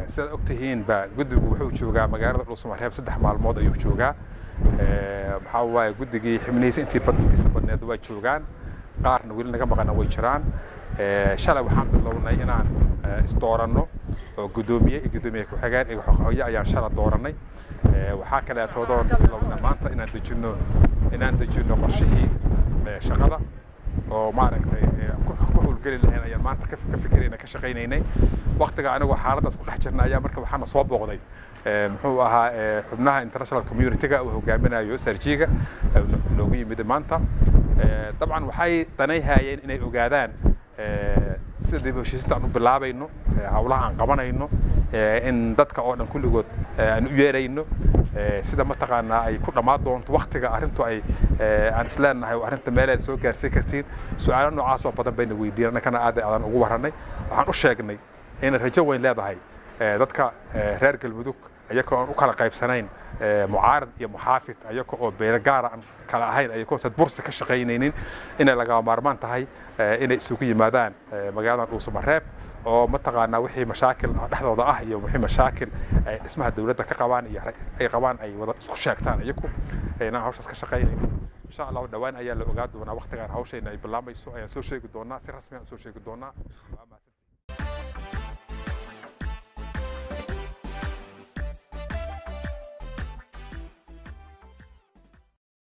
sidaad ogtihiinba guddigu wuxuu joogaa magaalada dhuusamareeb saddex maalmood ayuu joogaa maxaa waaye guddigii xibnihiisa intii badkiisa badneed waa joogaan qaarna weli naga maqana way jiraan shalay waxaan bilownay inaan isdooranno oo guddoomiye iyo guddoomiye ku-xigeen iyo xoqoyo ayaan shala doorannay waxaa kaleetoodoon bilowna maanta inaan dejinno inaan dejinno qorshihii shaqada oo maaragtay ku howlgeli lahayn ayaan maanta ka fikirayna ka shaqaynaynay waktiga anigoo xaaladdaas ku dhex jirna ayaa marka waxaana soo booqday muxuu ahaa xubnaha international community-ga uu hogaaminayo sarjiga loogu yimid maanta dabcan waxay danayhayeen inay ogaadaan sida dib heshiisinta aan u bilaabayno hawlaha aan qabanayno in dadka oo dhan kulligood aan u yeerayno sida mataqaanaa ay ku dhammaan doonto waktiga arrintu ay aan isleenahay arrinta meelaad soo gaarsiin kartiin su-aalo noocaas oo badan bayna weydiin annakana aad aadaan ugu warranay waxaan u sheegnay inay rajo weyn leedahay dadka reer galmudug ayagoo aan u kala qaybsanayn mucaarad iyo muxaafid ayaga oo beelo gaara aan kala ahayn ayagoo sad bursi ka shaqaynaynin inay lagama maarmaan tahay inay isugu yimaadaan magaaladan dhuusamareeb oo mataqaanaa wixii mashaakil dhexdooda ah iyo wixii mashaakil ay dhismaha dowladda ka qabaan iyo ay qabaan ay wada isku sheegtaan iyagu inaan hawshaas ka shaqaynayno insha allahu dhowaan ayaa la ogaa doonaa waktigaan hawshayna ay bilaabayso ayaan soo sheegi doonaa si rasmi aan soo sheegi doonaa